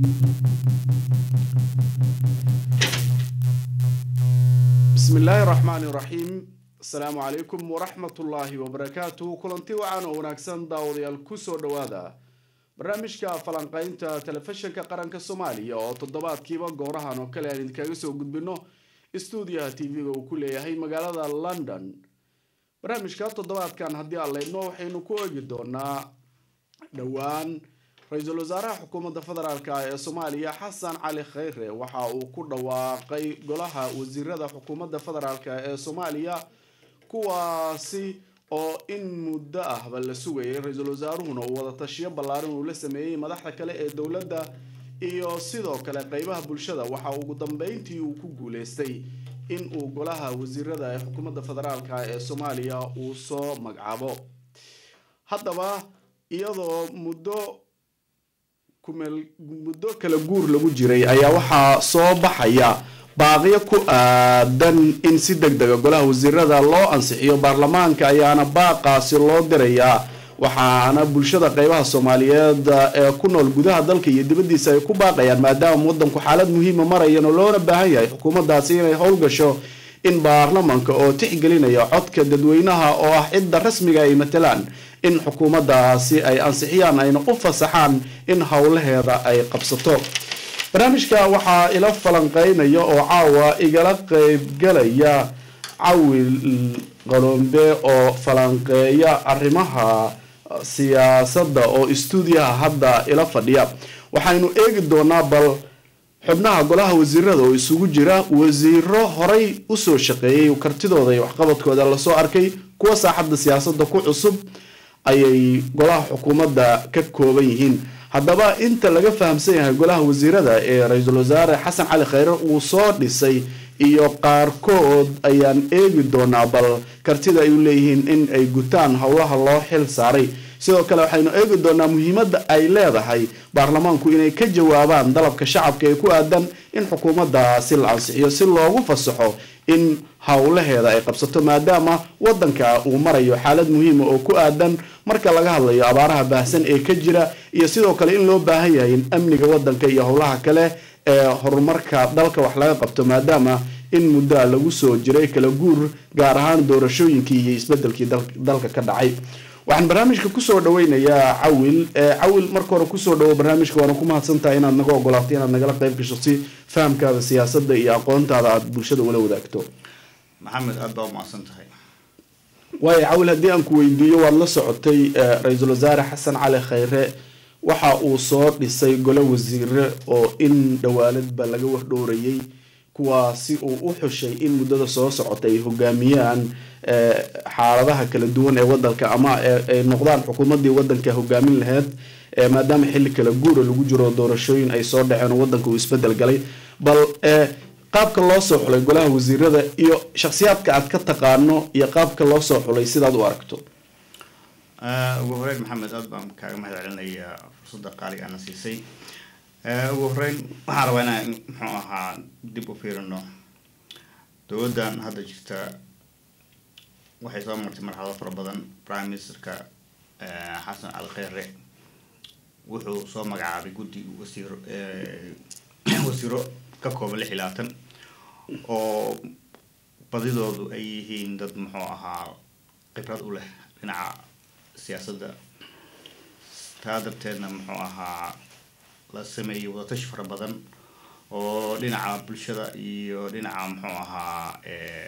bismi illaahi raxmaani raxiim asalaamu calaykum waraxmatullaahi wabarakaatuhu kulanti wacan oo wanaagsan daawadayaal kusoo dhowaada barnaamijka falanqaynta telefishinka qaranka soomaaliya oo toddobaadkiiba goorahan oo kale aan idinkaga soo gudbino stuudiyaha tv-ga uu ku leeyahay magaalada london barnaamijka toddobaadkan haddii aan leydno waxaynu ku eegi doonaa dhowaan ra-iisul wasaaraha xukuumadda federaalk ee soomaaliya xasan cali khayre waxa uu ku dhawaaqay golaha wasiirada xukuumadda federaalk ee soomaaliya kuwaasi oo in muddo ahba la sugayay ra-iisul wasaaruhuna uu wada tashiyo ballaaran uu la sameeyey madaxda kale ee dowladda iyo sidoo kale qeybaha bulshada waxa ugu dambeyntii uu ku guuleystay in uu golaha wasiirada ee xukuumadda federaalk ee soomaaliya uu soo magacaabo haddaba iyadoo muddo kumeel muddo kala guur lagu jiray ayaa waxaa soo baxaya baaqiyo ku aadan in si deg dega golaha wasiirada loo ansixiyo baarlamaanka ayaana baaqaasi loo dirayaa waxaana bulshada qeybaha soomaaliyeed ee ku nool gudaha dalka iyo dibaddiisa ay ku baaqayaan maadaama wadanku xaalad muhiima marayan oo loona baahan yahay xukuumaddaasi inay howlgasho in baarlamanka oo tixgelinaya codka dadweynaha oo ah cidda rasmiga ay matalaan in xukuumaddaasi ay ansixiyaan ayna u fasaxaan in howlaheeda ay qabsato barnaamijka waxaa ila falanqeynaya oo caawa igala qeybgalaya cawil qalombe oo falanqeeya arrimaha siyaasadda oo istuudiyaha hadda ila fadhiya waxaynu eegi doonaa bal xubnaha golaha wasiirada oo isugu jira wasiiro horay usoo shaqeeyay kartidooda iyo waxqabadkooda lasoo arkay kuwa saaxadda siyaasadda ku cusub ayay golaha xukuumadda ka kooban yihiin haddaba inta laga fahamsan yahay golaha wasiirada ee ra-iisul wasaare xasan cali khayre uu soo dhisay iyo qaarkood ayaan eegi doonaa bal kartida ay u leeyihiin in ay gutaan howlaha loo xil saaray sidoo kale waxaynu eegi doonaa muhiimadda ay leedahay baarlamaanku inay ka jawaabaan dalabka shacabka ee ku aadan in xukuumaddaasi la ansixiyo si loogu fasaxo in howlaheeda ay qabsato maadaama wadanka uu marayo xaalad muhiima oo ku aadan marka laga hadlayo abaaraha baahsan ee ka jira iyo sidoo kale in loo baahan yahay in amniga wadanka iyo howlaha kale ee horumarka dalka wax laga qabto maadaama in muddoa lagu soo jiray kala guur gaar ahaan doorashooyinkii iyo isbedelkii dalka ka dhacay waxaan barnaamijka kusoo dhaweynayaa cawil cawil marka hore kusoo dhawo barnaamijka waana ku mahadsantahay inaad naga ogolaato inaad nagala qayb gasho si fahamkaada siyaasadda iyo aqoontaada aada bulshada ula wadaagto maxamed aada baa umahadsan tahay waayo cawil haddii aan ku weydiiyo waad la socotay ra-iisul wasaare xasan cali khayre waxa uu soo dhisay golo wasiire oo in dhawaaladba laga wardhowrayay kuwaasi uu u xushay in muddada soo socota ay hogaamiyaan xaaladaha kala duwan ee wadanka ama ay noqdaan xukuumaddii wadanka hogaamin laheyd maadaama xilli kala guura lagu jiro doorashooyin ay soo dhaceen oo wadanka uu isbedel galay bal qaabka loo soo xulay golaha wasiirada iyo shakhsiyaadka aad ka taqaano iyo qaabka loo soo xulay sidaad u aragto ugu horeyn maxamed aada baan kaaga mahad celinayaa fursadda qaaliga ana siisay ugu horeyn waxaan rabaa inaan muxuu ahaa dib u fiirino dowladdan hadda jirta waxay soo martay marxalado fara badan prime ministerka xasan cali kheyre wuxuu soo magacaabay guddi wasiiro wasiiro ka kooban lix iyo labaatan oo badidoodu ay yihiin dad muxuu ahaa khibrad u leh dhinaca siyaasadda taa darteedna muxuu ahaa la sameeyey wadatashi fara badan oo dhinaca bulshada iyo dhinaca muxuu ahaa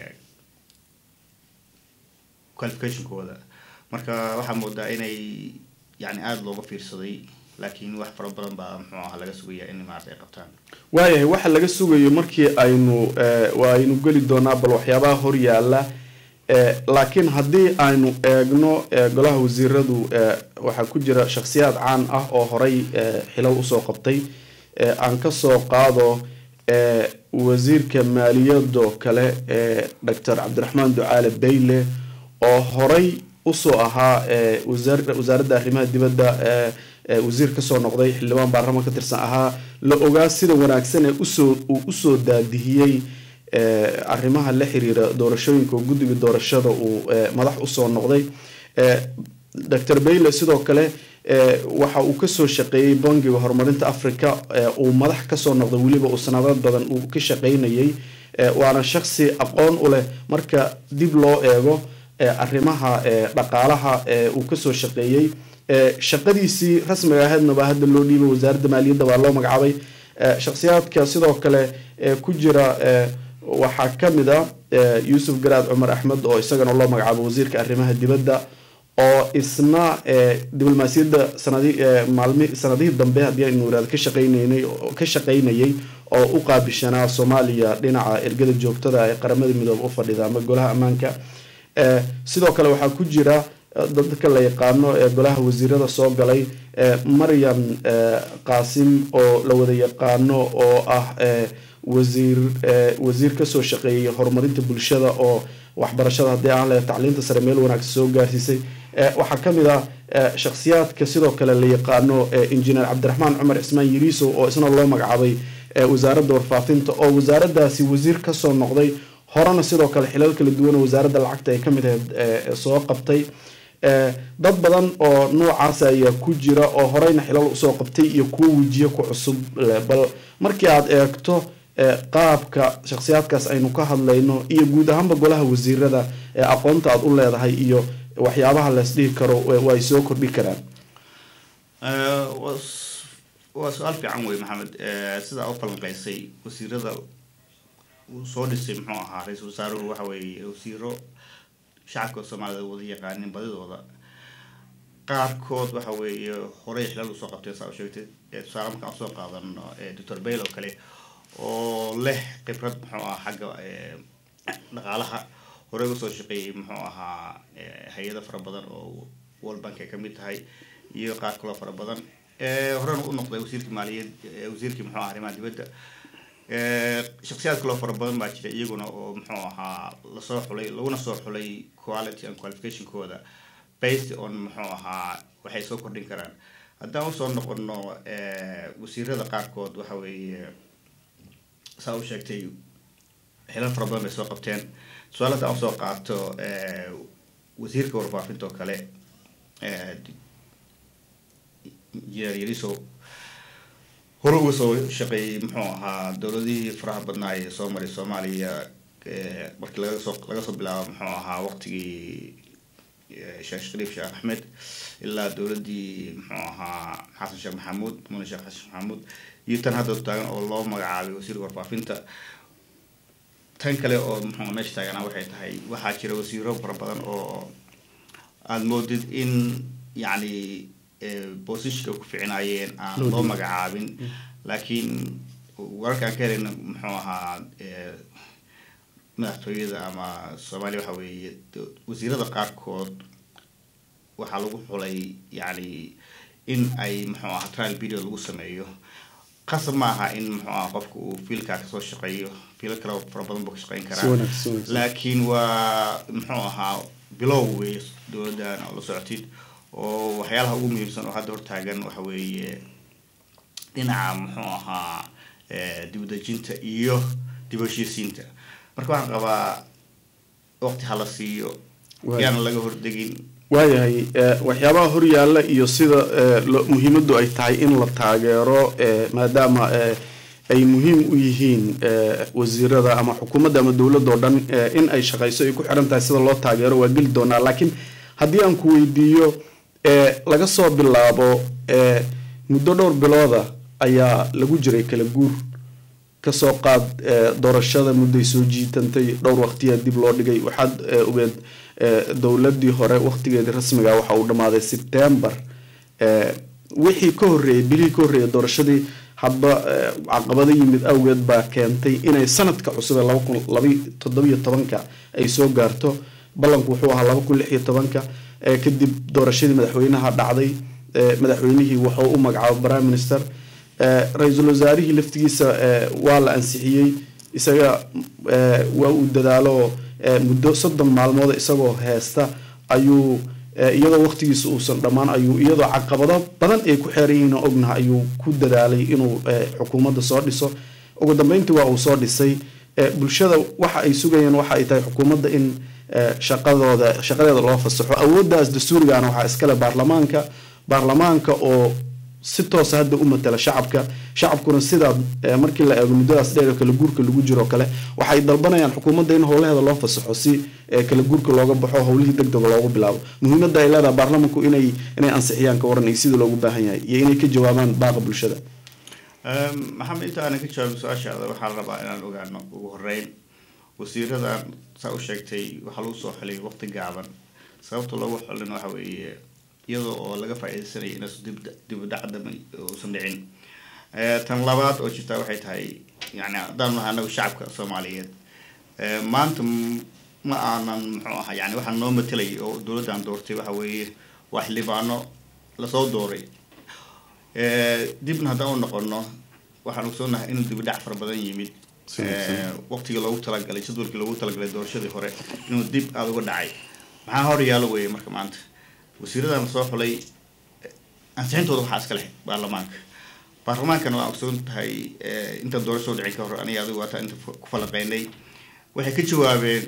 qualificationkooda marka waxaa moodaa inay yani aada looga fiirsaday laakiin wax fara badan baa muxuu ahaa laga sugayaa in maarata ay qabtaan waayahay waxa laga sugayo markii aynu aynu geli doonaa bal waxyaabaha hor yaala laakiin haddii aynu eegno golaha wasiiradu waxaa ku jira shakhsiyaad caan ah oo horay xilal usoo qabtay aan kasoo qaado wasiirka maaliyado kale ee doctor cabdiraxmaan ducaale bayle oo horay usoo ahaa wasaaradda arrimaha dibadda wasiir kasoo noqday xildhibaan baarlamaan ka tirsan ahaa la ogaa sida wanaagsan ee usoo uu usoo daadihiyey arrimaha la xiriira doorashooyinka oo guddiga doorashada uu madax usoo noqday doctor bayle sidoo kale waxa uu kasoo shaqeeyey bangiga horumarinta africa uu madax kasoo noqday weliba uu sanado badan uu ka shaqeynayay waana shaksi aqoon u leh marka dib loo eego arrimaha dhaqaalaha uu kasoo shaqeeyey shaqadiisii rasmiga ahaydna baa hadda loo dhiibay wasaaradda maaliyadda baa loo magacaabay shakhsiyaadka sidoo kale ku jira waxaa kamid a yuusuf garaad cumar axmed oo isagana loo magacaabo wasiirka arrimaha dibadda oo isna diblomaasiyadda sanadi maalmi sanadihii dambe haddii aynu iraado ka shaqeyneynay ka shaqeynayay oo u qaabishanaa soomaaliya dhinaca ergada joogtada ee qaramada midoobe u fadhida ama golaha ammaanka sidoo kale waxaa ku jira dadka la yaqaano ee golaha wasiirada soo galay maryam qaasim oo la wada yaqaano oo ah wasiir wasiir kasoo shaqeeyay horumarinta bulshada oo waxbarashada haddii aan lehe tacliinta sare meel wanaagsan soo gaarsiisay waxaa kamid ah shakhsiyaadka sidoo kale la yaqaano injineer cabdiraxmaan cumar cismaan yiriisow oo isna loo magacaabay wasaaradda warfaafinta oo wasaaradaasi wasiir kasoo noqday horena sidoo kale xilal kala duwan oo wasaaradda lacagta ay kamid ahayd soo qabtay dad badan oo noocaas ayaa ku jira oo horeyna xilal usoo qabtay iyo kuwo wejiye ku cusub bal markii aad eegto qaabka shakhsiyaadkaas aynu ka hadlayno iyo guud ahaanba golaha wasiirada ee aqoonta aad u leedahay iyo waxyaabaha lees dhihi karo way soo kordhi karaan waa su-aal fiican wey maxamed sidaa u falanqeysay wasiirada uu soo dhisay muxuu ahaa ra-iisul wasaaruhu waxa weeye wasiiro shacabka soomaalida wada yaqaanin badidooda qaarkood waxa weeye horey xilal usoo qabtay saa u sheegtay tusaale markaan usoo qaadano doctor bail oo kale oo leh khibrad muxuu ahaa xagga dhaqaalaha horey usoo shaqeeyay muxuu ahaa hay-ado fara badan oo world bank ay kamid tahay iyo qaar kaloo fara badan horena u noqday wasiirkii maaliyad wasiirkii muxuu aha arrimaha dibadda shaksiyaad kaloo fara badan baa jira iyaguna oo muxuu ahaa lasoo xulay laguna soo xulay quality and qualificationkooda based on muxuu ahaa waxay soo kordhin karaan haddaan usoo noqono wasiirada qaarkood waxa weeye saa u sheegtay xilal fara badan bay soo qabteen su-aal haddaan usoo qaato wasiirka warfaafinta oo kale injineer yariso hore uga soo shaqeeyey muxuu ahaa dowladihii faraha badnaa ee soo maray soomaaliya markii laga soo laga soo bilaabo muxuu ahaa waqtigii sheekh shariif sheekh axmed ilaa dowladii muxuu ahaa xasan sheekh maxamuud mune sheekh xasan sheekh maxamuud iyo tan hadda taagan oo loo magacaabay wasiirka warfaafinta tan kale oo muxuu meesha taaganaa waxay tahay waxaa jira wasiiro fara badan oo aada moodid in yacni bosishka ku ficinaayeen aan loo magacaabin laakiin wararka aan ka helayna muxuu ahaa madaxtooyada ama soomaaliya waxa weeye wasiirada qaarkood waxaa lagu xulay yacni in ay muxuu ahaa trial video lagu sameeyo qasab ma aha in muxuu aha qofka uu fiilkaa kasoo shaqeeyo fiilo kale fara badan buu ka shaqeyn karaa laakiin waa muxuu ahaa bilow wey dowladdan oo la socotid oo waxyaalaha ugu muhiimsan oo hadda hortaagan waxa weeye dhinaca muxuu ahaa dibudejinta iyo dib heshiisiinta marka waxaan qabaa waqti hala siiyo yaana laga hordegin waayahay waxyaabaha horyaalla iyo sida muhiimaddu ay tahay in la taageero maadaama ay muhiim u yihiin wasiirada ama xukuumadda ama dowladda oo dhan in ay shaqayso ay ku xiran tahay sida loo taageero waa geli doonaa laakiin haddii aan ku weydiiyo laga soo bilaabo muddo dhowr bilooda ayaa lagu jiray kala guur kasoo qaad doorashada mudday soo jiitantay dhowr waqtiyaa dib loo dhigay waxaad ogeed dowladii hore waqtigeedii rasmiga waxa uu dhammaaday sebtember wixii ka horreeyay bilihii ka horreeyay doorashadii hadba caqabado yimid awgeed baa keentay inay sanadka cusub ee laba kun laba toddobiyo tobanka ay soo gaarto ballanku wuxuu ahaa laba kun lix iyo tobanka kadib doorashadii madaxweynaha dhacday madaxweynihii wuxuu u magacaabay prime minister ra-iisul wasaarihii laftigiisa waa la ansixiyey isaga waa uu dadaalo muddo soddon maalmood isagoo heesta ayuu iyadoo waqtigiisa uusan dhammaan ayuu iyadoo caqabado badan ay ku xeeran yihiin oo ognaha ayuu ku dadaalay inuu xukuumadda soo dhiso ugu dambeyntii waa uu soo dhisay bulshada waxa ay sugayeen waxa ay tahay xukuumadda in shaqadooda shaqadeeda loo fasaxo awooddaas dastuurigaana waxaa iskale baarlamaanka baarlamaanka oo si toosa hadda u matala shacabka shacabkuna sidaa markii la eego muddadaas dheer kala guurka lagu jiro kale waxay dalbanayaan xukuumadda in howlaheeda loo fasaxo si kala guurka looga baxo howlihii deg dega loogu bilaabo muhiimadda ay leedahay baarlamanku inay inay ansixiyaan ka waran iyo sida loogu baahan yahay iyo inay ka jawaabaan baaqa bulshada maxamed inta aanan ka jawaabin su-aashaada waxaa la rabaa inaan ogaano ugu horeyn wasiiradan saa u sheegtay waxaa lagu soo xilay waqti gaaban sababta loogu xilin waxa weeye iyadoo oo laga faa-iideysanaya inaasu dib udhacdama uusan dhicin tan labaad oo jirtaa waxay tahay yani haddaan nahay anagu shacabka soomaaliyeed maanta ma aanan muxuu ahaa yani waxaa noo matelay oo dowladdan doortay waxa weeye waa xildhibaano lasoo dooray dibna haddaan u noqono waxaan ogsoonahay inuu dibidhac fara badan yimid waqtigii loogu talagalay jadwalkii loogu talagalay doorashadii hore inuu dib aada uga dhacay maxaa hor yaalo weeye marka maanta wasiiradan lasoo xulay ansixintooda waxaa iska leh baarlamaanka baarlamaankana waa ogsoon tahay intaan doorashoo dhicin ka hor aniga adigu waataa inta ku falaqeynay waxay ka jawaabeen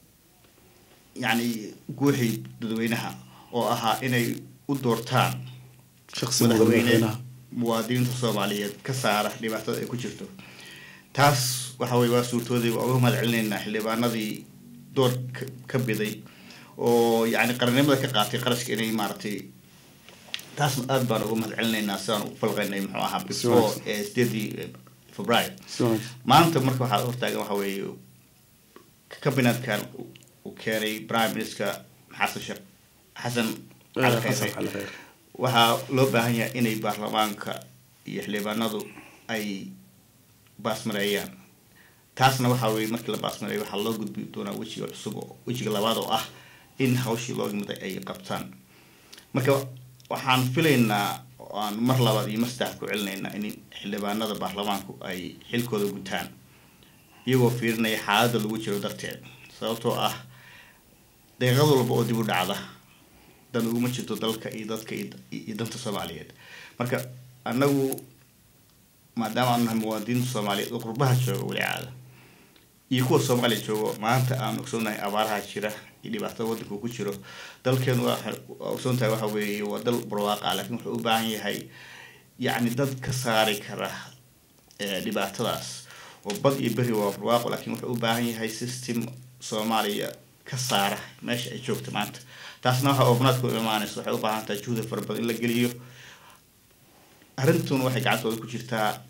yacni guuxii dadweynaha oo ahaa inay u doortaan madaxweyne muwaadiniinta soomaaliyeed ka saara dhibaatada ay ku jirto taas waxa weye waa suurtooday waa uga mahad celinaynaa xildhibaanadii door ka biday oo yani qarannimada ka qaatay qarashka inay maaragtay taasna aada baan uga mahad celinaynaa sidaan u falqaynay muxuu ahaa before sideedii february maanta marka waxaa hortaagan waxa weeye cabinetkan uu keenay prime minister xasan sheekh xasan cali kheyre waxaa loo baahan yahay inay baarlamaanka iyo xildhibaanadu ay baasmareeyaan taasna waxaa weye markii la baasmareeyo waxaa loo gudbi doonaa wejiga cusub oo wejiga labaad oo ah in hawshii loo yimiday ay qabtaan marka waxaan filaynaa aan mar labaad iyo mar saddex ku celinaynaa in xildhibaanada baarlamaanku ay xilkooda gutaan iyagoo fiirinaya xaaladda lagu jiro darteed sababtoo ah deeqad walba oo dib u dhacda dan uguma jirto dalka iyo dadka iyo danta soomaaliyeed marka annagu maadaama aanu nahay muwaadiniinta soomaaliyeed oo qurbaha jooga weli caada iyo kuwa soomaaliya joogo maanta aan ogsoonahay abaaraha jira iyo dhibaatada waddanka uu ku jiro dalkeenu waa ogsoon tahay waxa weeye waa dal barwaaqa laakiin wuxuu u baahan yahay yacni dad ka saari kara dhibaatadaas oo bad iyo beri waa barwaaqo laakiin wuxuu u baahan yahay system soomaaliya ka saara meesha ay joogta maanta taasna waxa oobnaadku imaanaysa waxay u baahan tahay juhda fara badan in la geliyo arrintuna waxay gacantooda ku jirtaa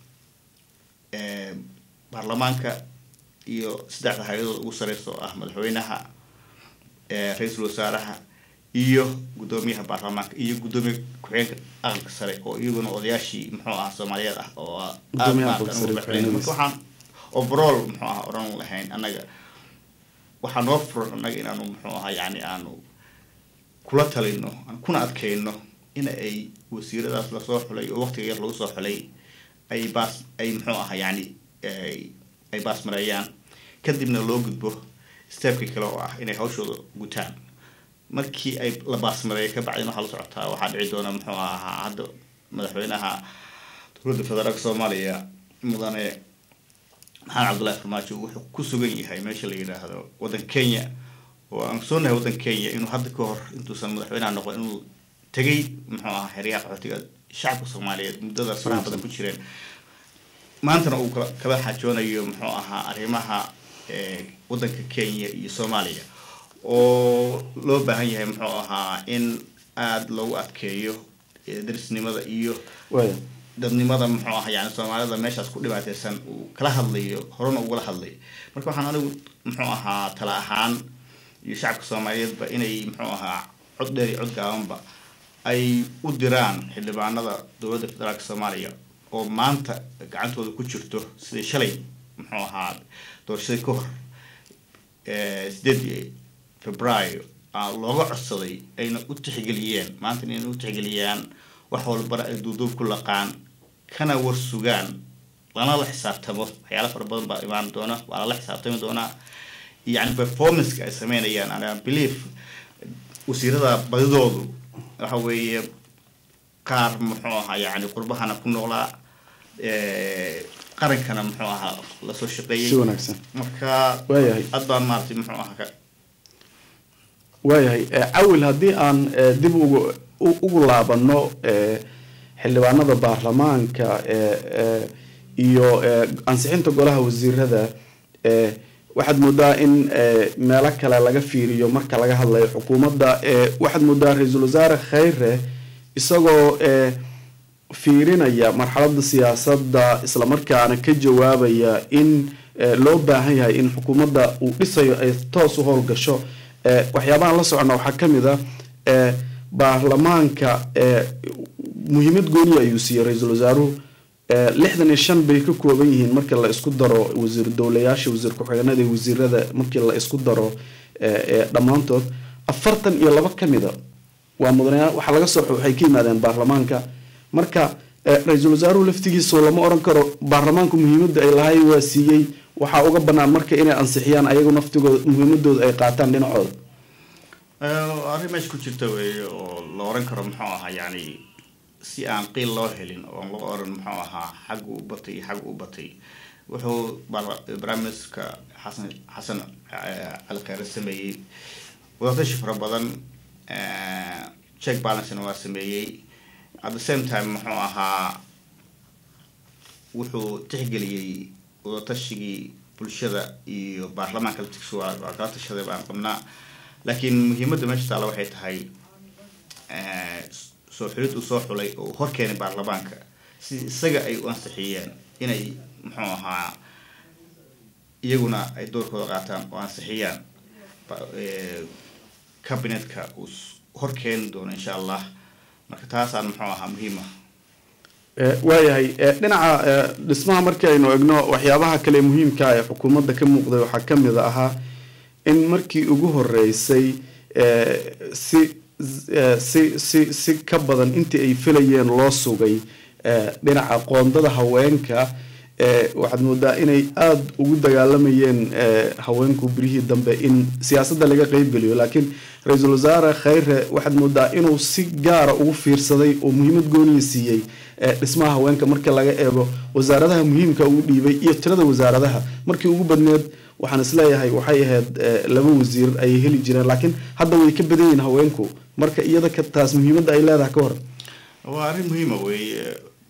baarlamaanka iyo saddexda hay-adood ugu sareysa oo ah madaxweynaha ra-iisul wasaaraha iyo guddoomiyaha baarlamaanka iyo guddoomiya ku-xigeenka aqalka sare oo iyaguna odayaashii muxuu ahaa soomaaliyeed ah oo aad maanta marka waxaan overall muxuu aha odhan lahayn annaga waxaa noo furan annaga inaanu muxuu ahaa yani aanu kula talino kuna adkeyno in ay wasiiradaas lasoo xulay oo waqtiga yar lagu soo xulay ay baas ay muxuu ahaa yani ay baasmareeyaan kadibna loo gudbo stepkii kale oo ah inay hawshooda gutaan markii ay la baasmareeyo ka bacdin waxaa la socotaa waxaa dhici doona muxuu ahaa hadda madaxweynaha dowladda federaalka soomaaliya mudane maxamed cabdullahi farmaajo wuxuu ku sugan yahay meesha la yidhaahdo waddan kenya oo aan soonahay waddan kenya inuu hadda ka hor intuusan madaxweynaha noqon inuu tegay muxuu ahaa xeryaha qaxootiga shacabka soomaaliyeed muddadaas faraha badan ku jireen maantana uu kala xajoonayo muxuu ahaa arrimaha waddanka kenya iyo soomaaliya oo loo baahan yahay muxuu ahaa in aada loogu adkeeyo darisnimada iyo dadnimada muxuu ahaa yani soomaalida meeshaas ku dhibaateysan uu kala hadlayo horena ugala hadlay marka waxaan anigu muxuu ahaa tala ahaan iyo shacabka soomaaliyeedba inay muxuu ahaa cod dheer iyo cod gaabanba ay u diraan xildhibaanada dowladda federaalka soomaaliya oo maanta gacantooda ku jirto sidai shalay muxuu ahaa doorashadii ka hor sideedii februaayo looga codsaday ayna u tixgeliyeen maanta inay u tixgeliyaan wax walbana ay duuduub ku laqaan kana war sugaan lana la xisaabtamo waxyaala fara badan baa imaan doona waa lala xisaabtami doonaa yani performanceka ay sameynayaan ana belief wasiirada badidoodu waxa weeye qaar muxuu ahaa yani qurbahana ku noolaa qarankana muxuu ahaa lasoo shaqeeyey si wanaagsan marka waayahay aad baan maaragtay muxuu ahaa ka waayahay cawil haddii aan dib ugu ugu laabano xildhibaanada baarlamaanka iyo ansixinta golaha wasiirada waxaad moodaa in meelo kale laga fiiriyo marka laga hadlayo xukuumadda waxaad moodaa ra-iisul wasaare khayre isagoo fiirinaya marxalada siyaasadda islamarkaana ka jawaabaya in loo baahan yahay in xukuumadda uu dhisayo ay toos u howlgasho waxyaabahan la socona waxaa kamid a baarlamaanka muhiimad gooniya ayuu siiyey ra-iisul wasaaruhu lixdan iyo shan bay ka kooban yihiin markii la isku daro wasiir dowlayaasha wasiir ku-xigeenada iyo wasiirada markii la isku daro dhammaantood afartan iyo laba kamida waa mudanayaa waxaa laga soo waxay ka yimaadeen baarlamaanka marka ra-iisul wasaaruhu laftigiisa lama oran karo baarlamaanku muhiimadda ay lahay waa siiyey waxaa uga banaan marka inay ansixiyaan ayagu naftigooda muhiimadooda ay qaataan dhinacooda arrin meesha ku jirta weeye oo la oran karo muxuu ahaa yani si aan qiil loo helin oo loo oran muxuu ahaa xaggu u batay iyo xaggu u batay wuxuu barnaamijka xasan xasan cali kheyre sameeyey wadatashi fara badan check balancena waa sameeyey at the same time muxuu ahaa wuxuu tixgeliyey wadatashigii bulshada iyo baarlamaanka laftigiisa waa waa kala tashaday baan qabnaa laakiin muhiimadda meesha taalla waxay tahay soo xulid uu soo xulay oo hor keenay baarlamaanka si isaga ay u ansixiyeen inay muxuu ahaa iyaguna ay doorkooda qaataan oo ansixiyaan cabinetka uu hor keeni doono insha allah marka taasaan muxuu ahaa muhiima waayahay dhinaca dhismaha markii aynu egno waxyaabaha kale muhiimka ee xukuumadda ka muuqday waxaa kamid ahaa in markii ugu horeysay si si si si ka badan intii ay filayeen loo sugay dhinaca qoondada haweenka waxaad moodaa inay aada ugu dagaalamayeen haweenku birihii dambe in siyaasadda laga qeybgeliyo laakiin ra-iisul wasaare khayre waxaad moodaa inuu si gaara ugu fiirsaday oo muhiimad gooniya siiyey dhismaha haweenka marka laga eego wasaaradaha muhiimka uu dhiibay iyo tirada wasaaradaha markii ugu badneed waxaan isleeyahay waxay ahayd laba wasiir ayay heli jireen laakiin hadda way ka badan yihiin haweenku marka iyada ka taas muhiimadda ay leedahay ka hor waa arrin muhiima weeye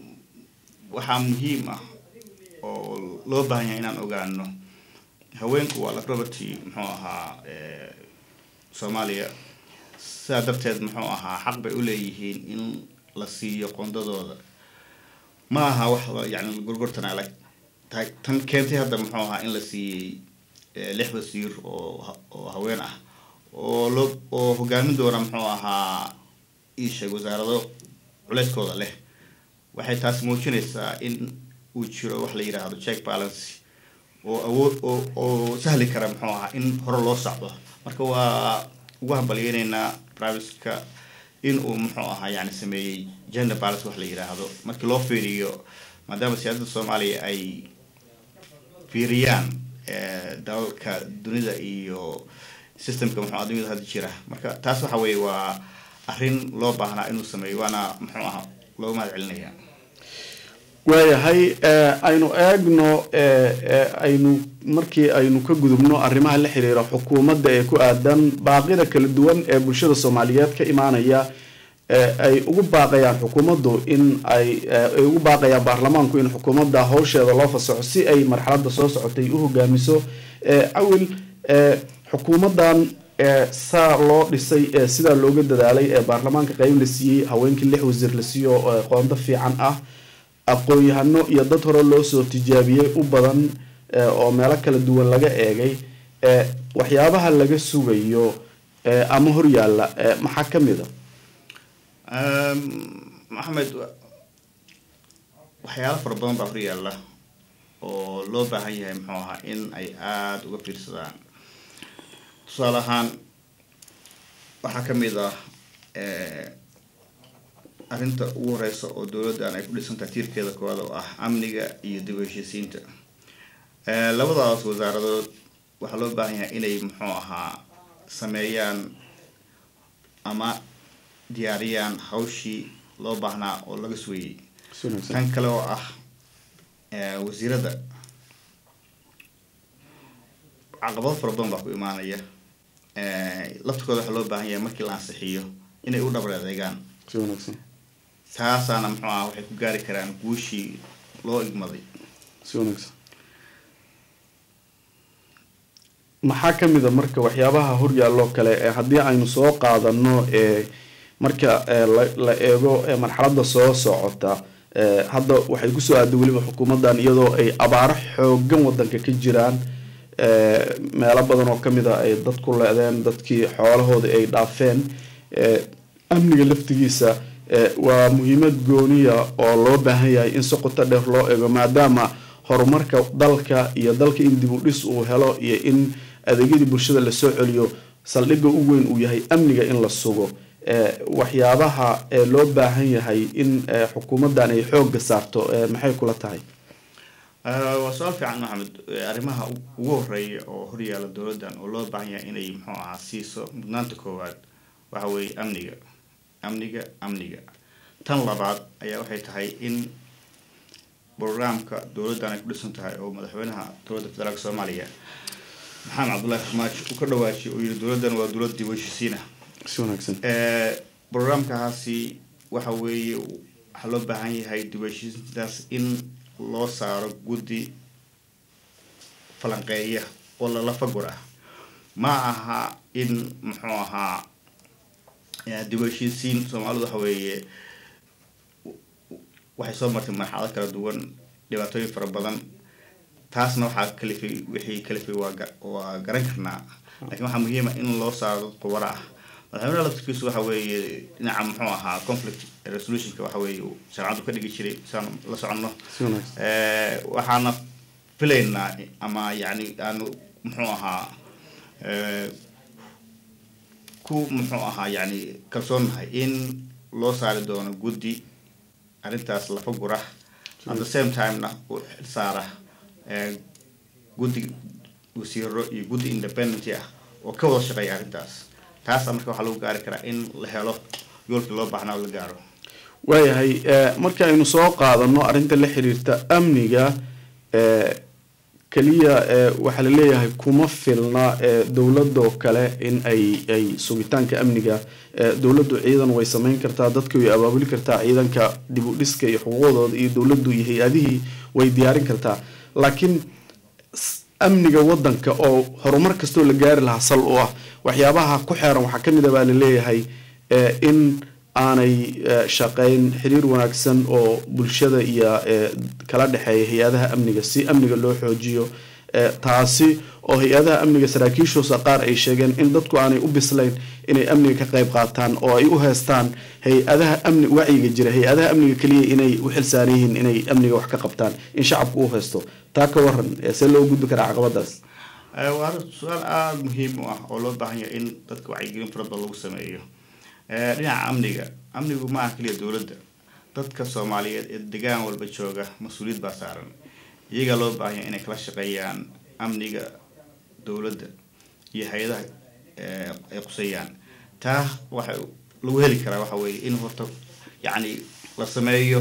waxaa muhiim ah oo loo baahan yahay inaan ogaano haweenku waa lafroberty muxuu ahaa soomaaliya sidaa darteed muxuu ahaa xaq bay u leeyihiin in la siiyo qoondadooda ma aha wax yani gorgortana lag tahay tan keentay hadda muxuu ahaa in la siiyey lix wasiir oo oo haween ah oo loo oo hogaamin doona muxuu ahaa iisheeg wasaarado culeyskooda leh waxay taas muujinaysaa in uu jiro wax la yidhaahdo check balance oo awood oo oo sahli kara muxuu ahaa in hore loo socdo marka waa ugu hambalyeyneynaa privatka in uu muxuu ahaa yani sameeyey gender balance wax la yidhaahdo markii loo fiiriyo maadaama siyaasadda soomaaliya ay fiiriyaan dalalka dunida iyo systemka muxuu adduunyada hadda jira marka taas waxa weeye waa arrin loo baahnaa inuu sameeyo waana muxuu ahaa looga mahad celinaya waayahay aynu eegno aynu markii aynu ka gudubno arrimaha la xiriira xukuumadda ee ku aadan baaqida kala duwan ee bulshada soomaaliyeed ka imaanaya ay ugu baaqayaan xukuumaddu in ay ay ugu baaqayaan baarlamaanku in xukuumadda hawsheeda loo fasaxo si ay marxaladda soo socotay u hogaamiso awil xukuumaddan saa loo dhisay sidaa looga dadaalay ee baarlamaanka qeyb la siiyey haweenkii lix wasiir la siiyo qoondo fiican ah aqoon-yahano iyo dad hore loo soo tijaabiyey u badan oo meelo kala duwan laga eegay waxyaabaha laga sugayo ama horyaalla maxaa ka mid a maxamed waxyaalo fara badan baa horyaalla oo loo baahan yahay muxuu ahaa in ay aada uga fiirsadaan tusaale ahaan waxaa ka mid ah arrinta ugu horeysa oo dowladdan ay ku dhisantahay tiirkeeda koowaad oo ah amniga iyo dib u heshiisiinta labadaas wasaaradood waxaa loo baahan yahay inay muxuu ahaa sameeyaan ama diyaariyaan hawshii loo baahnaa oo laga sugayay tan kale oo ah wasiirada caqabado fara badan baa ku imaanaya laftirkooda waxaa loo baahan yahay markii la ansixiyo inay u dhabar adeegaan si wanaagsan taasaana muxuu aha waxay ku gaari karaan guushii loo igmaday si wanaagsan maxaa ka mid a marka waxyaabaha horyaaloo kale ee haddii aynu soo qaadano ee marka ee la- la eego ee marxaladda soo socota ee hadda waxay kusoo aaday weliba xukuumaddan iyadoo ay abaaro xoogan wadanka ka jiraan ee meelo badan oo kamid a ay dad ku leedeen dadkii xoolahoodii ay dhaafeen ee amniga laftigiisa ee waa muhiimad gooniya oo loo baahan yahay in si qoto dheer loo eego maadaama horumarka dalka iyo dalka in dib u dhis uu helo iyo in adeegyadii bulshada lasoo celiyo saldhigga u weyn uu yahay amniga in la sugo ee waxyaabaha ee loo baahan yahay in ee xukuumaddan ay xoogga saarto ee maxay kula tahay Ah, waa su-aal fiican maxamed Eh, arrimaha u- ugu horeeya oo horyaala dowladdan oo loo baahan yahay inay muxuu ahaa siiso mudnaanta koowaad waxa weeye amniga amniga amniga tan labaad ayaa waxay tahay in programka dowladdan ay ku dhisan tahay oo madaxweynaha dowladda federaalk soomaaliya maxamed cabdullaahi farmaajo uu ka dhawaajiyay oo yidhi dowladdan waa dowlad dib u heshiisiina si wanaagsan Eh, programkaasi waxa weeye waxaa loo baahan yahay dib u heshiisintaas in loo saaro guddi falanqeeya oo lala fagor ah ma aha in muxuu ahaa eh, dib u heshiisiin soomaalidu waxa weeye waxay soo martay marxalado kala duwan dhibaatooyin fara badan taasna waxaa kalifay wixii kalifay waa ga- waa garan karnaa laakiin waxaa muhiima in loo saaro dad khubaro ah madaxweynaha laftirkiisu waxa weeye dhinaca muxuu ahaa conflict resolutionka waxa weeye uu sharcadu ka dhigi jiray saan la soconno si wanaagsan Eh, waxaana filaynaa ama yani aanu muxuu ahaa eh, ku muxuu ahaa yani kalsoonnahay in loo saari doono guddi arrintaas lafa gura at the same timena u saara eh, guddi wasiiro iyo guddi independent ah oo ka wada shaqeeya arrintaas taasa marka waxaa lagu gaari karaa in la helo yoolkii loo baahnaa oo la gaaro waayahay ee, marka aynu soo qaadano arrinta la xiriirta amniga ee, keliya ee, waxaa la leeyahay kuma filna ee, dowladoo kale in ay ay sugitaanka amniga ee, dowladdu ciidan way samayn kartaa dadka way abaabuli kartaa ciidanka dib u dhiska iyo xuquuqdooda iyo dowladdu iyo hay-adihii way diyaarin kartaa laakiin s- amniga wadanka oo horumar kastoo la gaari lahaa sal u ah waxyaabaha ku xeeran waxaa kamid a baa la leeyahay ee, in aanay eh, shaqeyn xiriir wanaagsan oo bulshada iyo eh, kala dhexeeya hay-adaha amniga si amniga loo xoojiyo eh, taasi oo hay-adaha amniga saraakiishoosa qaar ay sheegeen in dadku aanay u bislayn inay amniga ka qayb qaataan oo ay u heestaan hay-adaha amni wacyiga jira hay-adaha amniga keliya inay u xilsaaran yihiin inay amniga wax ka qabtaan in shacabku u heesto taa ka waran eh, see loo gudbi karaa caqabadaas Eh, waa arrin su-aal aada muhiim u ah oo loo baahan yahay in dadka wacyigelin fara badan lagu sameeyo Eh, dhinaca amniga amnigu ma aha keliya dowladda dadka soomaaliyeed ee degaan walba jooga mas-uuliyad baa saaran iyagaa loo baahan yahay inay kala shaqeeyaan amniga dowladda iyo hay-adaha eh, ay quseeyaan taa waxa lagu heli karaa waxa weeye in horta yacni la sameeyo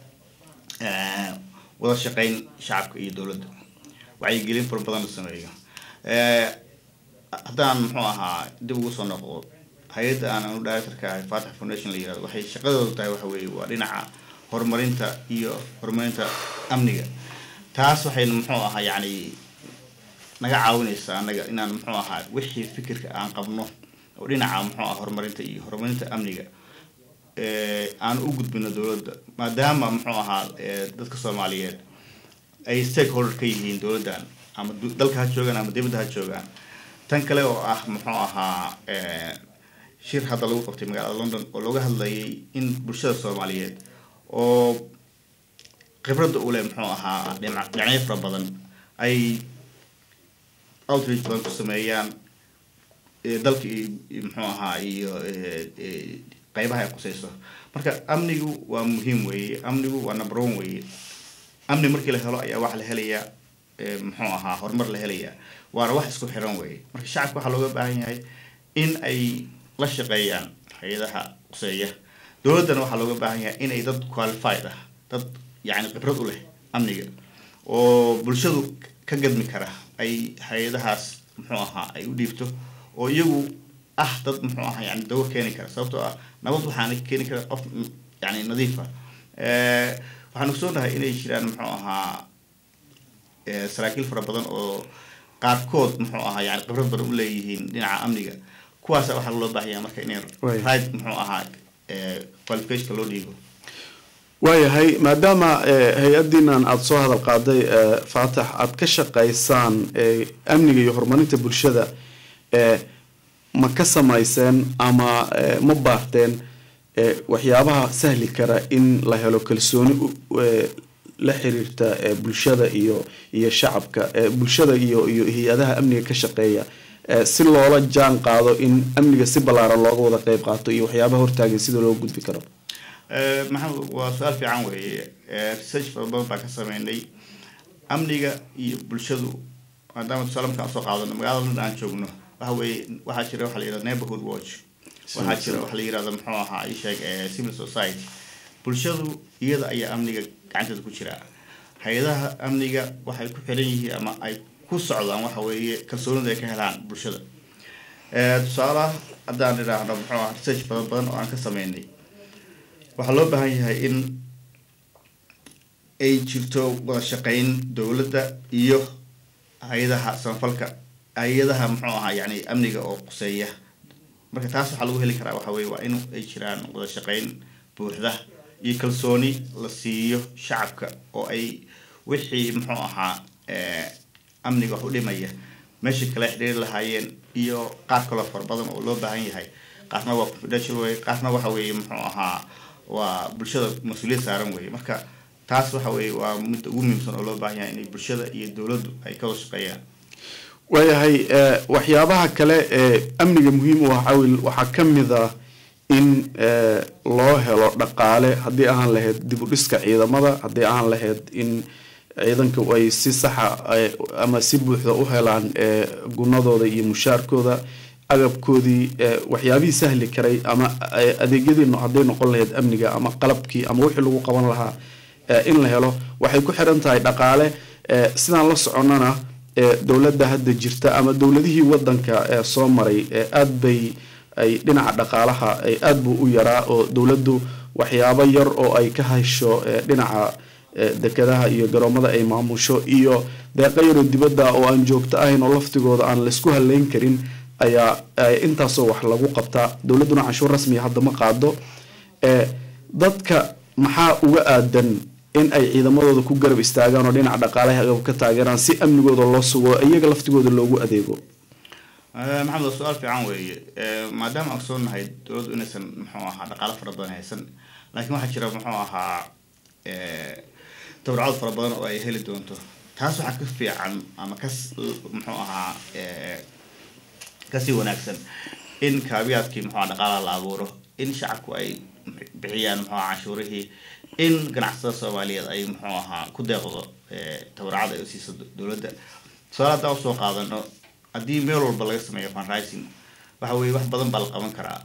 eh, wada shaqeyn shacabka iyo dowladda wacyigelin fara badan la sameeyo Eh, haddaan muxuu ahaa dib ugu soo noqdo hay-adda aan anu directorka ahay fatix foundation la yirahdo waxay shaqadooda tahay waxa weeye waa dhinaca horumarinta iyo horumarinta amniga taas waxayna muxuu ahaa yacni naga caawinaysaa anaga inaan muxuu ahaa wixii fikirka aan qabno oo dhinaca muxuu ahaa horumarinta iyo horumarinta amniga eh, aan u gudbino dowladda maadaama muxuu ahaa eh, dadka soomaaliyeed ay stakeholder ka yihiin dowladdan ama du- dalka ha joogaan ama dibadda ha joogaan tan kale oo ah muxuu ahaa eh, shir hadda lagu qabtay magaalada london oo looga hadlayay in bulshada soomaaliyeed oo khibradda u leh muxuu ahaa dhinac- dhinacyo fara badan ay outreach badan ku sameeyaan eh, dalka iyo iyo muxuu ahaa iyo eh, eh, qeybaha ay quseyso marka amnigu waa muhiim weeye amnigu waa number one weeye amni markii la helo ayaa waxa la helayaa eh, muxuu ahaa horumar la helayaa waana wax isku xiran weeye marka shacabka waxaa looga baahan yahay in ay la shaqeeyaan hay-adaha quseeya dowladdana waxaa looga baahan yahay inay dad qualified ah dad yacni khibrad u leh amniga oo bulshadu ka gadmi kara ay hay-adahaas muxuu ahaa ay u dhiibto oo iyagu ah dad muxuu ahaa yani dawo keeni kara sababtoo ah nabad waxaana keeni kara qof yani nadiifa waxaan ogsoonahay inay jiraan muxuu ahaa saraakiil fara badan oo qaarkood muxuu ahaa yani khibrad badan u leeyihiin dhinaca amniga kuwaasa waxaa loo baahaya marka inay right muxuu ahaa qualificationka loo dhiibo waayahay maadaama hay-adiinan aada soo hadal qaaday faatax aada ka shaqaysaan amniga iyo horumarinta bulshada ma ka samayseen ama ma baarteen waxyaabaha sahli kara in la helo kalsooni la xiriirta bulshada iyo iyo shacabka bulshada iyo iyo hay-adaha amniga ka shaqeeya si loola jaan qaado in amniga si ballaaran looga wada qeyb qaato iyo waxyaabaha hortaagan sida loo gudbi karo maxamed waa su-aal fiican weeye research fara badan baa ka sameynay amniga iyo bulshadu maadaama tusaale markaan usoo qaadano magaalada london aan joogno waxa weeye waxaa jira waxa la yihahda neighborhood watch waxaa jira waxa la yihahda muxuu ahaa isheeg civil society bulshadu iyada ayaa amniga gacanteeda ku jira hay-adaha amniga waxay ku xiran yihiin ama ay ku socdaan waxa weeye kalsoonida ay ka helaan bulshada tusaalaha haddaan idhaahno muxuu ahaa research badan badan oo aan ka sameynay waxaa loo baahan yahay in ay jirto wada shaqeyn dowladda iyo hay-adaha samafalka hay-adaha muxuu ahaa yani amniga oo quseeya marka taas waxaa lagu heli karaa waxa weye waa in ay jiraan wada shaqeyn buuxda iyo kalsooni la siiyo shacabka oo ay wixii muxuu ahaa amniga wax u dhimaya meesha kale xidhiiri lahaayeen iyo qaar kaloo fara badan oo loo baahan yahay qaarna waa confidential wey qaarna waxa weeye muxuu ahaa waa bulshada mas-uuliyad saaran weye marka taas waxa weye waa midda ugu muhiimsan oo loo baahan yahay inay bulshada iyo dowladdu ay ka wada shaqeeyaan waayahay waxyaabaha kale ee amniga muhiim u ah cawil waxaa ka mid ah in loo helo dhaqaale haddii ahaan lahayd dib u dhiska ciidamada haddii ahaan lahayd in ciidanka ay si saxa ama si buuxda u helaan gunadooda iyo mushaarkooda agabkoodii waxyaabihii sahli karay ama adeegyadii hadday noqon lahayd amniga ama qalabkii ama wixii lagu qaban lahaa in la helo waxay ku xiran tahay dhaqaale sidaan la soconnana dowladda hadda jirta ama dowladihii wadanka soo maray aad bay ay dhinaca dhaqaalaha aad buu u yaraa oo dowladdu waxyaabo yar oo ay ka hasho dhinaca dekadaha iyo garoomada ay maamusho iyo deeqa yaroo dibadda oo aan joogto ahayn oo laftigooda aan laysku haleyn karin ayaa intaasoo wax lagu qabtaa dowladduna canshuur rasmiya hadda ma qaado dadka maxaa uga aadan in ay ciidamadooda ku garab istaagaan oo dhinaca dhaqaalaha agab ka taageeraan si amnigooda loo sugo iyaga laftigooda loogu adeego maxamed waa su-aal fiican weeye maadaama aan soo nahay dowladdu inaysan muxuu ahaa dhaqaalo fara badan haysan laakiin waxaa jira muxuu ahaa tabarcad fara badan oo ay heli doonto taas waxaa ka fiican ama kas muxuu ahaa kasii wanaagsan in kaabiyaadkii muxuu aha dhaqaalaha la abuuro in shacabku ay bixiyaan muxuu aha canshuurihii in ganacsatada soomaaliyeed ay muxuu ahaa ku deeqdo tabarcad ay usiiso dowladda tusaale haddaan usoo qaadano haddii meel walba laga sameeyo funrising waxa weye wax badan baa la qaban karaa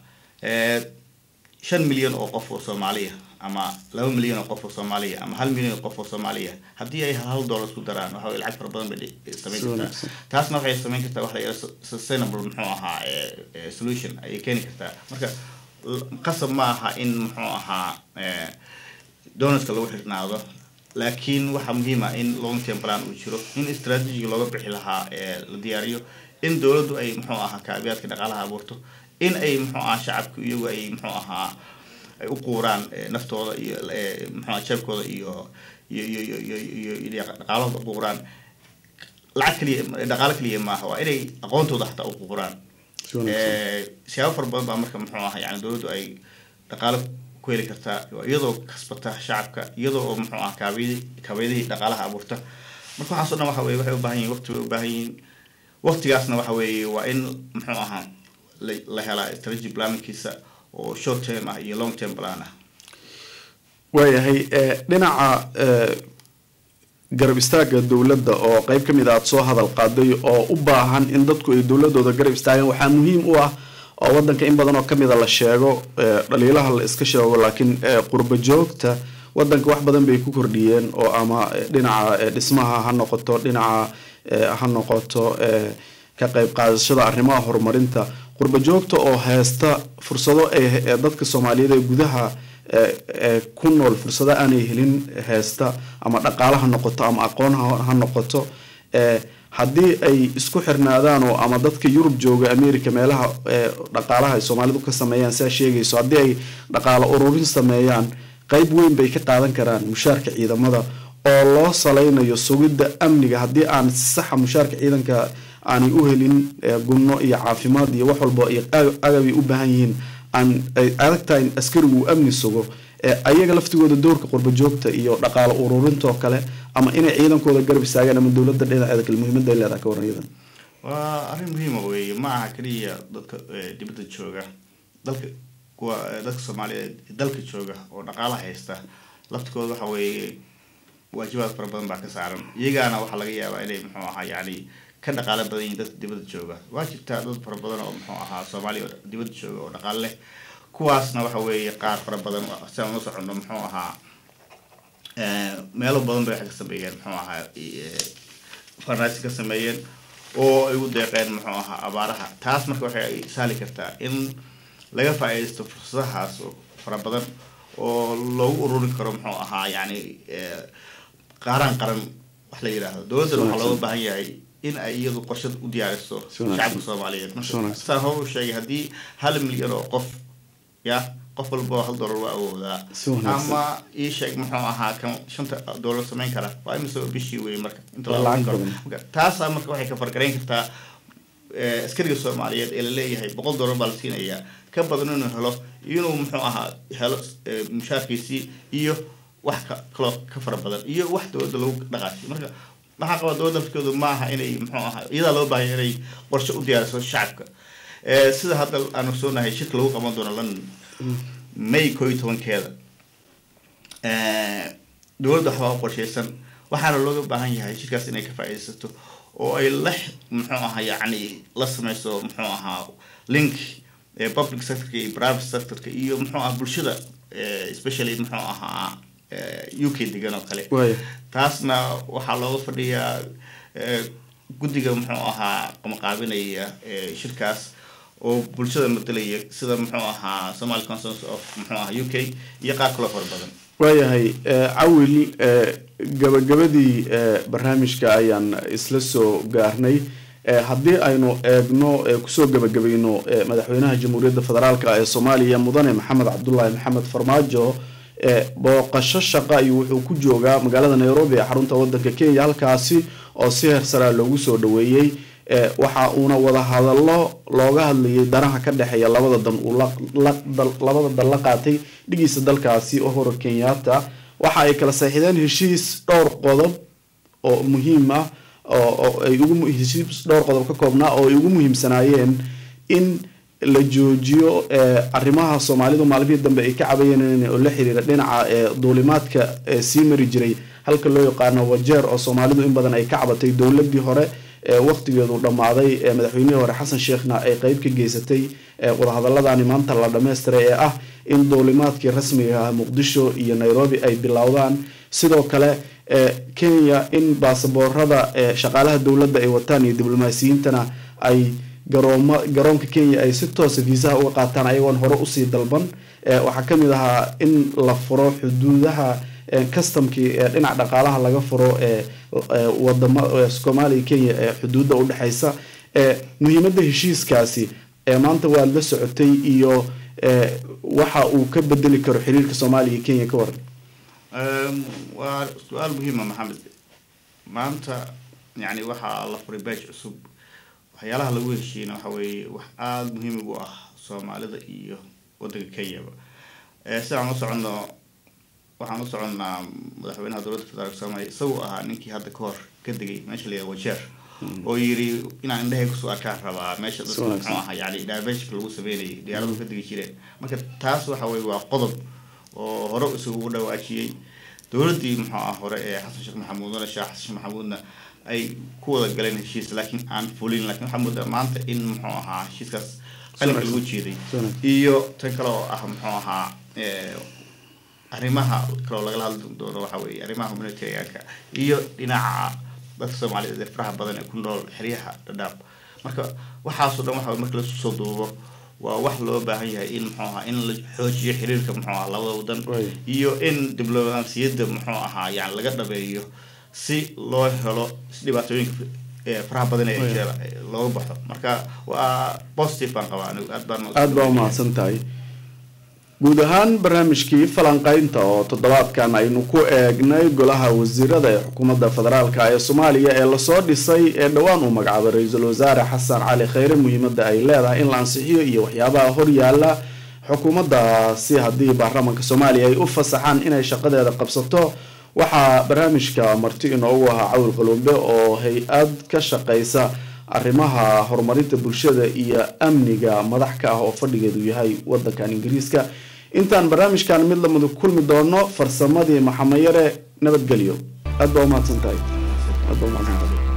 shan milyan oo qof oo soomaaliya ama laba milyan oo qof oo soomaaliya ama hal milyan oo qof oo soomaaliya haddii ay hal dollar isku daraan waxa weye lacag fara badan bay samayn kartaa taasna waxay samayn kartaa waxa la yidhaha sustainable muxuu ahaa solution ayay keeni kartaa marka qasab ma aha in muxuu ahaa donatka lagu xirnaado laakiin waxaa muhiim ah in long term plan uu jiro in strategiga looga bixi lahaa la diyaariyo in dowladdu ay muxuu ahaa kaabiyaadka dhaqaalaha abuurto in ay muxuu ahaa shacabku iyagu ay muxuu ahaa ay u quuraan naftooda iyo muxuu ahaa jeebkooda iyo iyo iyo iyo iyo iyo dhaqaalahooda u quuraan lacag kaliya dhaqaalo kaliya maaha waa inay aqoontooda xataa u quuraan siyaabo fara badan baa marka muxuu ahaa yani dowladdu ay dhaqaalo ku heli kartaa iyadoo kasbata shacabka iyadoo oo muxuu ah kaabiyadii kaabiyadihii dhaqaalaha abuurta marka waxaas o dhan waxa weye waxay u baahan yihin waqti bay u baahan yihiin waqtigaasna waxa weeye waa in muxuu ahaa la helaa strategy planningkiisa oo short term ah iyo long term plan ah waayahay dhinaca garab istaaga dowladda oo qeyb ka mid a aada soo hadal qaaday oo u baahan in dadku ay dowladooda garab istaagaan waxaa muhiim u ah oo wadanka in badan oo kamida la sheego dhaliilaha la iska sheego laakiin qurba joogta wadanka wax badan bay ku kordhiyeen oo ama dhinaca dhismaha ha noqoto dhinaca ha noqoto ka qayb qaadashada arrimaha horumarinta qurbajoogta oo haysta fursado ay ee dadka soomaaliyeed ee gudaha ee ku nool fursado aanay helin haysta ama dhaqaale ha noqoto ama aqoon ha noqoto haddii ay isku xirnaadaan oo ama dadka yurub jooga america meelaha dhaqaalaha ay soomaalidu ka sameeyaan siaa sheegayso haddii ay dhaqaalo ururin sameeyaan qeyb weyn bay ka qaadan karaan mushaarka ciidamada oo loo saleynayo sugidda amniga haddii aan si saxa mushaarka ciidanka aanay u helin gunno iyo caafimaad iyo wax walba iyo agabay u baahan yihiin aan ay adag tahay in askarigu uu amni sugo ayaga laftigooda doorka qurbajoogta iyo dhaqaalo ururintaoo kale ama inay ciidankooda garab istaagaan ama dowladda dhinaceeda kale muhiimada ay leedahay ka waran iyadan waa arrin muhiima weeye ma aha keliya dadka dibadda jooga dalka kuwa dadka soomaaliyeed dalka jooga oo dhaqaala haysta laftikooda waxa weeye waajibaad fara badan baa ka saaran iyagaana waxaa laga yaabaa inay muxuu ahaa yacni ka dhaqaalo badan yihiin dadka dibadda jooga waa jirtaa dad fara badan oo muxuu ahaa soomaaliya oo dibadda jooga oo dhaqaalo leh kuwaasna waxa weeye qaar fara badan siaan la socono muxuu ahaa meelo badan bay waxay ka sameeyeen muxuu ahaa farnaasi ka sameeyeen oo ay u deeqeen muxuu ahaa abaaraha taas marka waxay saali kartaa in laga faa-iidaysto fursadahaas oo fara badan oo loogu ururin karo muxuu ahaa yacni qaaraan qaran wax la yidhaahdo dowladdana waxaa looga baahan yahay in ay iyadu qorshad u diyaariso shacabka soomaaliyeed marka saan hor u sheegay haddii hal milyan oo qof ya qof walba hal dollar waa awoodaa ama ii sheeg muxuu ahaa kan shanta dollar samayn kara waa imise bishii wey marka inta taasaa marka waxay ka fargarayn kartaa askariga soomaaliyeed ee laleeyahay boqol dollar baa la siinayaa ka badan inuu helo inuu muxuu ahaa helo mushaarkiisii iyo wax kaloo ka fara badan iyo wax dowladda lagu dhaqaashay marka waxaa qabaa dowladda lafkoodu maaha inay muxuu ahaa iyadaa loo baahaya inay qorshe u diyaariso shacabka sida hadda aanu soonahay shirka lagu qaban doono london may koo iyo tobankeeda dowladda waxbaa u qorsheysan waxaana looga baahan yahay shirkaas inay ka faa-iidaysato oo ay la muxuu ahaa yacni la sameyso muxuu ahaa link public sectorka iyo private sectorka iyo muxuu ahaa bulshada especially muxuu ahaa u k degan oo kale taasna waxaa looga fadhiyaa guddiga muxuu ahaa qamaqaabinaya shirkaas oo bulshada madelaya sida muxuu ahaa somaly consensus of muxuu ahaa u k iyo qaar kaloo fara badan waayahay cawil gabagabadii barnaamijka ayaan isla soo gaarnay haddii aynu eegno kusoo gabagabayno madaxweynaha jamhuuriyadda federaalk ee soomaaliya mudane maxamed cabdulaahi maxamed farmaajo booqasho shaqa iyo wuxuu ku joogaa magaalada nairobi ee xarunta wadanka kenya halkaasi oo si heersaraa loogu soo dhaweeyey waxa uuna wada hadallo looga hadlayay danaha ka dhexeeya labada dan uu labada dan la qaatay dhigiisa dalkaasi ohoro kenyatta waxa ay kala saxiixdeen heshiis dhowr qodob oo muhiim ah oo ay ugu heshiis dhowr qodob ka koobnaa oo ay ugu muhiimsanaayeen in la joojiyo arrimaha soomaalidu maalmihii dambe ay ka cabayeen oo la xiriira dhinaca duulimaadka sii mari jiray halka loo yaqaano wajeer oo soomaalidu in badan ay ka cabatay dowladii hore waqtigeedu dhammaaday madaxweynihii hore xasan sheekhna ay qeyb ka geysatay wadahadaladani maanta la dhammaystiray ee ah in duulimaadkii rasmiga ah muqdisho iyo nairobi ay bilowdaan sidoo kale kenya in baasaboorada shaqaalaha dowladda ay wataan iyo diblomaasiyiintana ay garooma garoonka kenya ay si toosa viisaha uga qaataan ayagoon hore usii dalban waxaa kamid ahaa in la furo xuduudaha customkii dhinaca dhaqaalaha laga furo wadama soomaaliya kenya ee xuduudda udhexeysa muhiimada heshiiskaasi maanta waad la socotay iyo waxa uu ka bedeli karo xiriirka soomaaliya iyo kenya ka waran waa su-aal muhiima maxamed maanta yani waxaa la furay baaj cusub waxyaalaha lagu heshiina waxa weeye wax aada muhiim ugu ah soomaalida iyo wadanka kenyaba sidaan u soconno waxaan u soconnaa madaxweynaha dowladda federaalk soomaaliya isagoo ahaa ninkii hadda ka hor ka degay meesha la yihah wajeer oo yiri inaan indhahay kusoo arkaan rabaa meesha dadka muxuu ahaa yani diversika lagu sameynayay diyaaradu ka degi jireen marka taas waxa weye waa qodob oo hore isugu dhawaajiyey dowladdii muxuu ah hore ee xasan sheekh maxamuudna sheekh xasan sheekh maxamuudna ay ku wada galeen heshiis laakiin aan fulin lakin waxaa moodaa maanta in muxuu ahaa heshiiskaas qalinka lagu jeeday iyo tan kale oo ah muxuu ahaa arrimaha kaloo lagala hadli doono waxa weeye arrimaha humanitarianka iyo dhinaca dadka soomaaliyeed ee faraha badan ee ku nool xeryaha dhadhaab marka waxaasoo dhan waxa marka lasu soo duubo waa wax loo baahan yahay in muxuu ahaa in la xoojiyo xiriirka muxuu ahaa labada wadan Way. iyo in diblomaasiyadda muxuu ahaa yani laga dhabeeyo si loo helo dhibaatooyinka ee faraha badan ee Way. jira looga baxo marka waa positive baan qabaa anigu aad baan aada baa umahadsan tahay guud ahaan barnaamijkii falanqaynta oo toddobaadkan aynu ku eegnay golaha wasiirada ee xukuumadda federaalk ee soomaaliya ee lasoo dhisay ee dhowaan uu magacaabay ra-iisul wasaare xasan cali kheyre muhiimadda ay leedahay in la ansixiyo iyo waxyaabaha horyaala xukuumaddaasi haddii baarlamaanka soomaaliya ay u fasaxaan inay shaqadeeda qabsato waxaa barnaamijka marti inoogu ahaa cawil qalumbe oo hay-ad ka shaqeysa arrimaha horumarinta bulshada iyo amniga madax ka ah oo fadhigeedu yahay wadankan ingiriiska intaan barnaamijkan mid lamada kulmi doono farsamadii maxamayare nabadgelyo aad baa umahadsan tahay aad baa umahadsan tahay